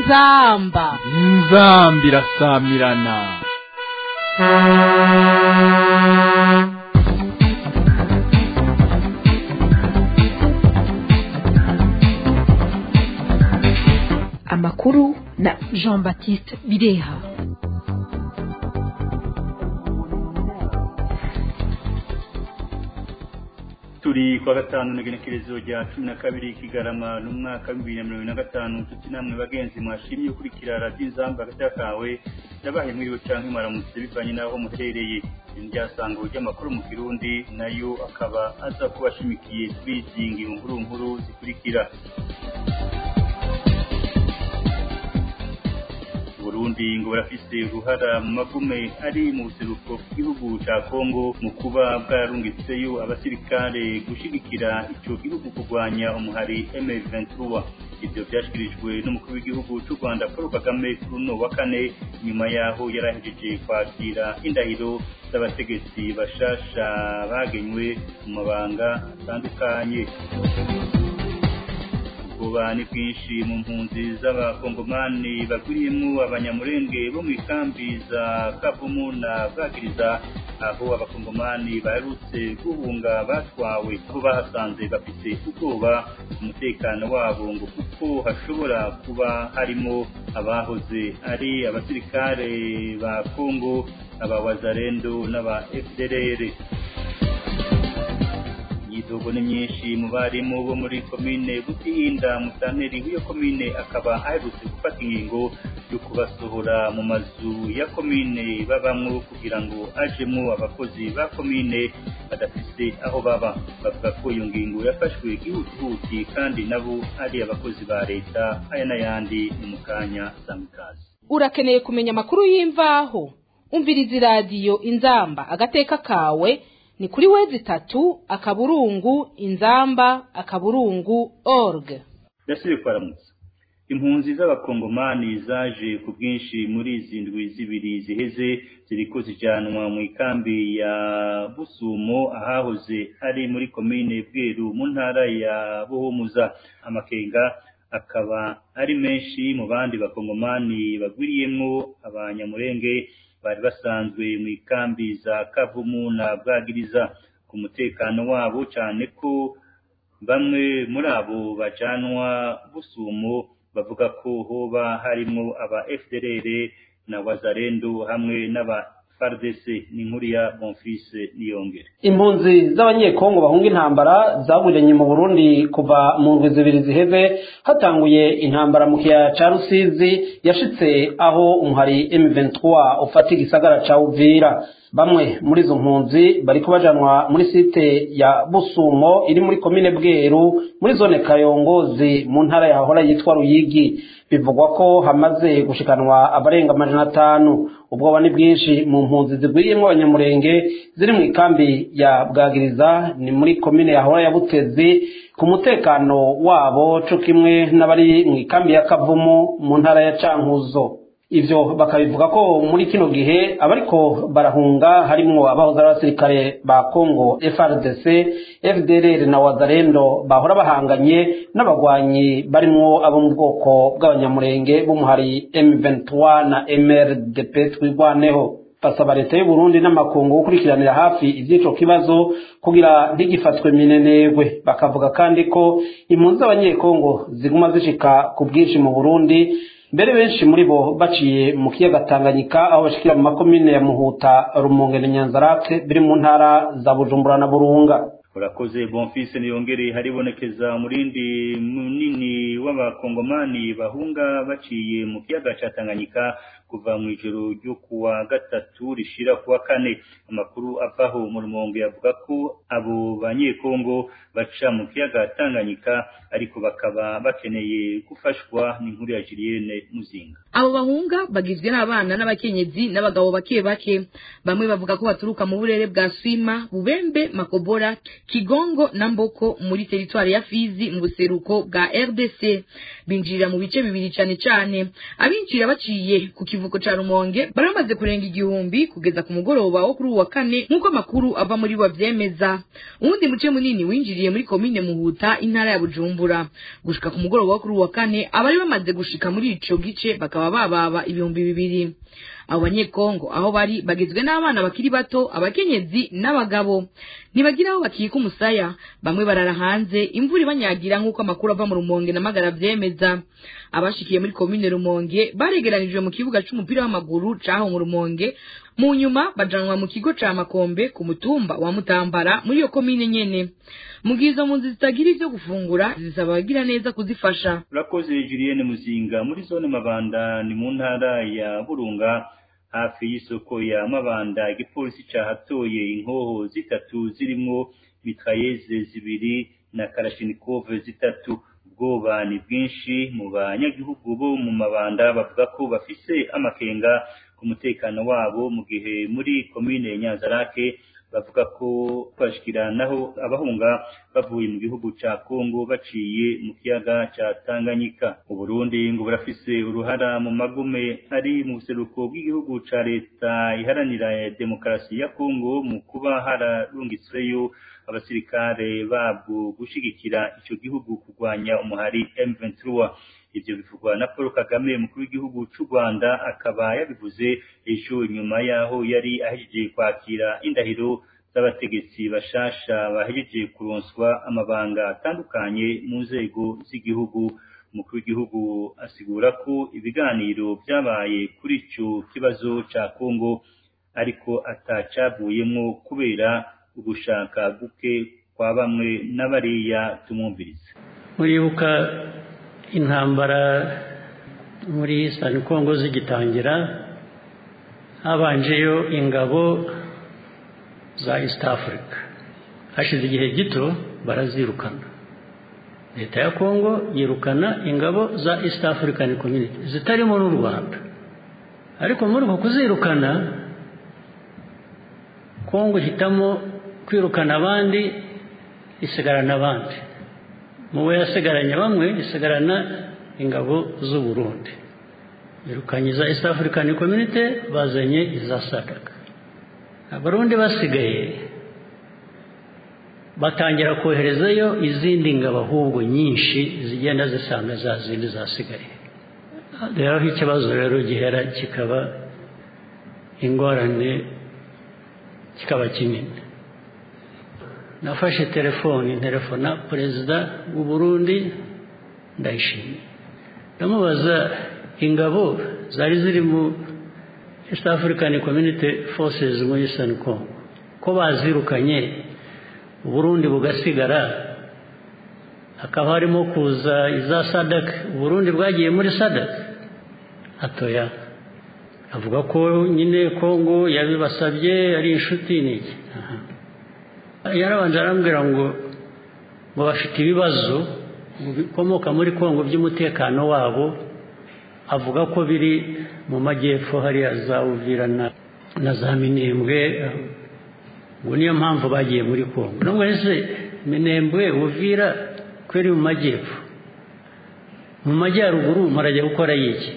inzamba inzamba irasamirana amakuru na jean baptiste bireha turi kwa gatanu n'igenekerezo rya cumi na kabiri kigarama n'umwaka w'ibihumbi na mirongo ine na gatanu nshuti namwe bagenzi mwashimye ukurikira radiyo inzamba hagati kawe yabaye mwiriwe canke mwaramutse bivanye n'aho muherereye iryasango ry'amakuru mu kirundi nayo akaba aza kuba ashimikiye kuri izi ngingo nkuru nkuru zikurikira Burundi ngo barafise uruhara mu magume ari mu buseruko bw'igihugu ca Kongo mu kuba bwarungitseyo abasirikare gushigikira ico gihugu kurwanya umuhari M23 ivyo vyashikirijwe n'umukuru w'igihugu c'u Rwanda Paul Kagame kuri uno wa kane nyuma yaho yarahejeje kwakira indahiro z'abategetsi bashasha bagenywe mu mabanga atandukanye ubwoba ni bwinshi mu mpunzi z'abakongomani bagwiriyemo abanyamurenge bo mu ikambi za kavumu na bwagiriza aho abakongomani baherutse guhunga batwawe aho bahasanze bafite ubwoba umutekano wabo ngo kuko hashobora kuba harimo abahoze ari abasirikare ba kongo abawazarendo n'aba fdrr imyidogo ni myinshi mu barimu bo muri komine butihinda musanteri w'iyo komine akaba aherutse gufata ingingo yo kubasohora mu mazu ya komine babamwo kugira ngo ajemwo abakozi ba komine badafise aho baba bavuga ko iyo ngingo yafashwe ihutihuti kandi nabo ari abakozi ba leta aya n'ayandi ni mu kanya samikazi urakeneye kumenya amakuru y'imvaho umviriza iradiyo inzamba agateka kawe ni kuri wezi tatu akaburungu inzamba akaburungu org ndasubiye kwaramutsa impunzi z'abakongomani zaje ku bwinshi muri izi ndwi zibiri ziheze ziriko zijanwa mu ikambi ya busumo ahahoze ari muri komine bweru mu ntara ya buhumuza amakenga akaba ari menshi mu bandi bakongomani bagwiriyemwo abanyamurenge bari basanzwe mu ikambi za kavumu na bwagiriza ku mutekano wabo cyane ko bamwe muri abo bajanwa busumo bavuga ko hoba harimo aba FDLR na wazarendo hamwe n'aba FARDC ni nkuru ya Bonfils Niyongere impunzi z'abanyekongo bahunga intambara zaburiranye mu Burundi kuva mu ndwi zibiri ziheze hatanguye intambara mu kiyaya ca Rusizi yashitse aho umuhari M23 ufata igisagara ca Uvira bamwe muri izo mpunzi bariko bajanwa muri site ya Busumo iri muri komine Bweru muri zone Kayongozi mu ntara yahora yitwa Ruyigi bivugwa ko hamaze gushikanwa abarenga amajana atanu ubwoba ni bwinshi mu mpunzi zigwiriyemo abanyamurenge ziri mu ikambi ya bwagiriza ni muri komine yahora ya butezi ku mutekano wabo co kimwe n'abari mu ikambi ya kavumu mu ntara ya cankuzo ivyo bakabivuga ko muri kino gihe abariko barahunga harimwo abahoze ari abasirikare ba Congo FRDC FDLR na Wazalendo bahora bahanganye n'abagwanyi barimwo abo mu bwoko bw'abanyamurenge b'umuhari M23 na MRDP twigwaneho basaba leta y'u Burundi n'amakungu gukurikiranira hafi ivy'ico kibazo kugira ntigifatwe minenegwe bakavuga kandi ko impunzi z'abanyekongo ziguma zishika ku bwinshi mu Burundi mbere benshi muri bo baciye mu kiyaga Tanganyika aho bashikira mu makomine ya Muhuta Rumonge na Nyanzarake biri mu ntara za Bujumbura na Burunga urakoze Bonfils niyongere haribonekeza umurindi munini w'abakongomani bahunga baciye mu kiyaga ca Tanganyika kuva mu ijoro ryo kuwa gatatu rishira kuwa kane amakuru avaho mu rumonge yavuga ko abo banyekongo baca mu kiyaga Tanganyika ariko bakaba bakeneye gufashwa n'inkuru ya Julienne Muzinga abo bahunga bagizwe n'abana n'abakenyezi n'abagabo bake bake bamwe bavuga ko baturuka mu burere bwa Swima Bubembe Makobora Kigongo na Mboko muri teritwari ya Fizi mu buseruko bwa RDC binjirira mu bice bibiri cane cane abinjira baciye ku kivuko ca rumonge bari bamaze kurenga igihumbi kugeza ku mugoroba wo kuri uwa kane nk'uko amakuru ava muri bo avyemeza uwundi muce munini winjiriye muri komine muhuta intara ya bujumbura gushika ku mugoroba wo kuri uwa kane abari bamaze gushika muri ico gice bakaba bababa ibihumbi bibiri abo banyekongo aho bari bagizwe n'abana bakiri bato abakenyezi n'abagabo ntibagira aho bakika umusaya bamwe barara hanze imvura ibanyagira nk'uko amakuru ava mu rumonge na magara vyemeza abashikiye muri komine rumonge baregeranijwe mu kibuga c'umupira w'amaguru caho mu rumonge mu nyuma bajanwa mu kigo ca makombe ku mutumba wa mutambara muri iyo komine nyene mu gihe izo mpunzi zitagira ivyo gufungura zisaba abagira neza kuzifasha urakoze julienne muzinga muri zone mabanda ni mu ntara ya burunga hafi y'isoko ya mabanda igipolisi cahatoye inkoho zitatu zirimwo mitrayeze zibiri na karashinikove zitatu ubwoba ni bwinshi mu banyagihugu bo mu mabanda bavuga ko bafise amakenga ku mutekano wabo mu gihe muri komine nyanzarake bavuga ko bashikiranaho abahunga bavuye mu gihugu ca Kongo baciye mu kiyaga ca Tanganyika Uburundi ngo burafise uruhara mu magume ari mu buseruko bw'igihugu ca leta iharanira demokarasi ya Kongo mu kuba hararungitsweyo abasirikare babwo gushigikira ico gihugu kurwanya umuhari M23 ivyo bivugwa na Paul Kagame umukuru w'igihugu c'u Rwanda akaba yabivuze ejo nyuma yaho yari ahejeje kwakira indahiro z'abategetsi bashasha bahejeje kuronswa amabanga atandukanye mu nzego z'igihugu umukuru w'igihugu asigura ko ibiganiro vyabaye kuri ico kibazo ca Kongo ariko atacavuyemwo kubera ugushaka guke kwa bamwe n'abariya tumwumviriza muribuka intambara muri Eastern Congo zigitangira habanjeyo ingabo za East Africa hashize igihe gito barazirukana leta ya Congo yirukana ingabo za East African Community zitarimo n'u Rwanda ariko muri uko kuzirukana Congo ihitamo kwirukana abandi isigarana abandi muwe yasigaranye bamwe isigarana ingabo z'u Burundi birukanye za East African Community bazanye iza SADC abarundi basigaye batangira koherezayo izindi ngabo ahubwo nyinshi zigenda zisanga za zindi zasigaye rero aho ikibazo rero gihera kikaba ingorane kikaba kinini nafashe telefoni telefona perezida w'u Burundi ndayishimiye ndamubaza ingabo zari ziri mu East African Community Forces muri Eastern Congo ko bazirukanye Burundi bugasigara hakaba harimo kuza iza SADC Burundi bwagiye muri SADC atoya avuga ko nyine Congo yabibasabye ari inshuti niki yarabanje arambwira ngo ngo bafite ibibazo bikomoka muri Congo by'umutekano wabo avuga ko biri mu majyepfo hariya za Uvira na za Minembwe ngo niyo mpamvu bagiye muri Congo nubwo ese Minembwe Uvira kweri mu majyepfo mu majyaruguru murajya gukora yiki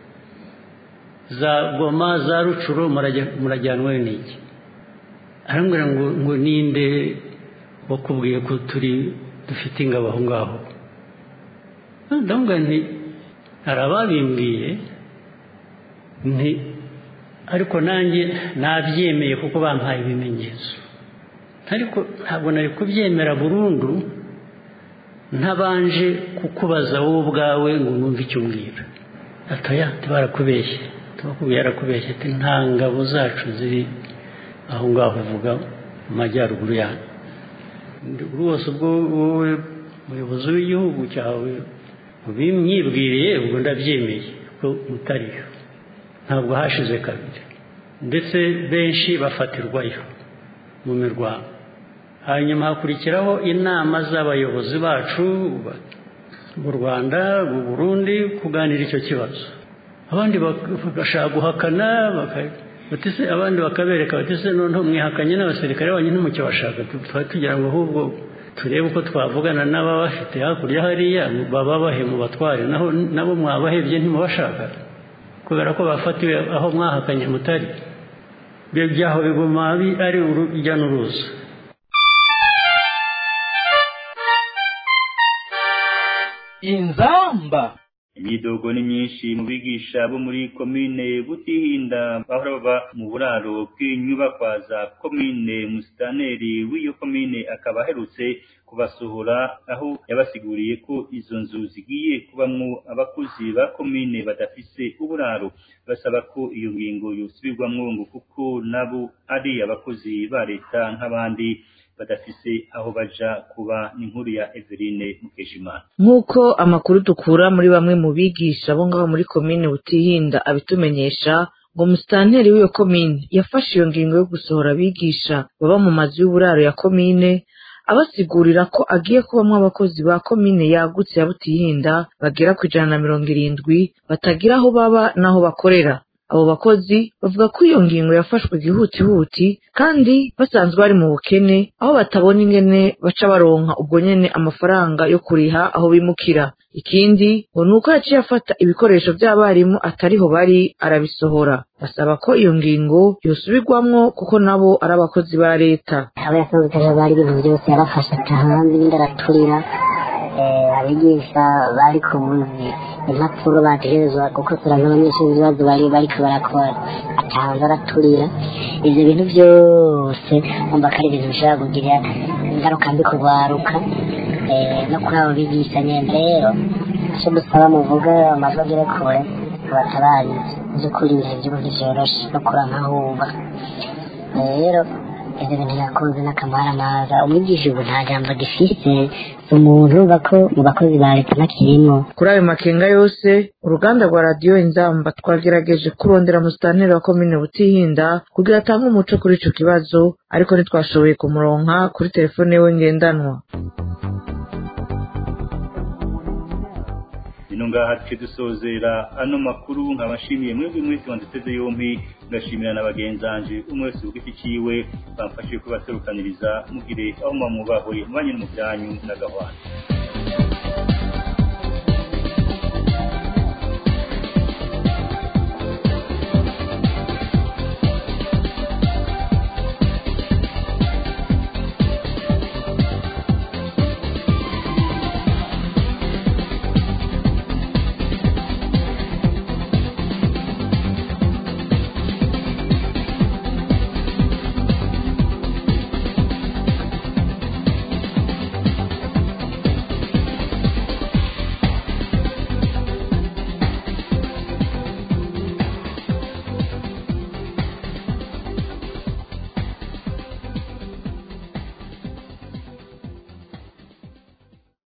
za Goma za Rucuro murajyanwe n'iki arambwira ngo ngo ninde wakubwiye ko turi dufite ingabo aho ngaho ndamubwira nti hari ababimbwiye nti ariko nanjye nabyemeye kuko bampaye ibimenyetso ariko ntabwo nari kubyemera burundu ntabanje kukubaza wowe ubwawe ngo numve icyo umbwira atoya barakubeshye tubakubwiye yarakubeshye ati nta ngabo zacu ziri aho ngaho uvuga mu majyaruguru yanyu rwose ubwo wowe umuyobozi w'igihugu cyawe ubimyibwiriye ubwo ndabyemeye ko mutariyo ntabwo hashize kabiri ndetse benshi bafatirwayo mu mirwano hanyuma hakurikiraho inama z'abayobozi bacu mu rwanda mu burundi kuganira icyo kibazo abandi bagashaka guhakana batise abandi bakabereka batise noneho mwihakanye n'abasirikare banyu ntimucyo bashaka twari tugira ngo ahubwo turebe uko twavugana n'ababafite hakurya hariya baba bahe mu batware naho nabo mwabahebye ntimubashaka kubera ko bafatiwe aho mwahakanye mutari ibyo byaho biguma ari urujya n'uruza inzamba imyidogo ni myinshi mu bigisha bo muri komine butihinda bahora baba mu buraro bw'inyubakwa za komine musitaneri w'iyo komine akaba aherutse kubasohora aho yabasiguriye ko izo nzu zigiye kubamwo abakozi ba komine badafise uburaro basaba ko iyo ngingo yosubirwamwo ngo kuko nabo ari abakozi ba leta nk'abandi badafise aho baja kuba n'inkuru ya Eveline Mukeshimana nk'uko amakuru dukura muri bamwe mu bigisha bo ngaho muri komine butihinda abitumenyesha ngo musitanteri w'iyo komine yafashe iyo ngingo yo gusohora abigisha baba mu mazu y'uburaro ya komine abasigurira ko agiye kubamwo abakozi ba komine yagutse ya butihinda bagera ku ijana na mirongo irindwi batagira aho baba n'aho bakorera abo bakozi bavuga ko iyo ngingo yafashwe igihutihuti kandi basanzwe bari mu bukene aho batabona ingene baca baronka ubwo nyene amafaranga yo kuriha aho bimukira ikindi ngo ni uko yaciye afata ibikoresho by'abarimu atariho bari arabisohora basaba ko iyo ngingo yosubirwamwo kuko nabo ari abakozi ba leta abo yasanzwe bari ibintu byose yarafashe atahanze ibindi araturira abigisha bari ku buzi impapuro bategerezwa gukosora nk'abanyeshuri ibibazo bari bariko barakora atahanze araturira ivyo bintu byose umva ko ari ibintu bishobora kugira ingaruka mbi kugwaruka no kuri abo bigisha nyene rero ico dusaba muvuga amazu agere kure abatabarizi vy'ukuri ibihe vy'ubu ntivyoroshe no kuranka huba rero ivyo bintu yakoze n'akamaramaza umwigisha ubu nta jambo agifise umuntu bako mu bakozi ba leta ntakirimo kuri ayo makenga yose uruganda rwa radiyo inzamba twagerageje kurondera musitanteri wa komine butihinda kugira atange umuco kuri ico kibazo ariko ntitwashoboye kumuronka kuri telefone yiwe ngendanwa ino ngaha duce dusozera ano makuru nkabashimiye mwebwe mwese wanditeze yompi ngashimira na bagenzanje umwe wese ku giti ciwe bamfashije kubaserukaniriza mugire aho mwamwubahwe mubanye no mu byanyu n'agahwana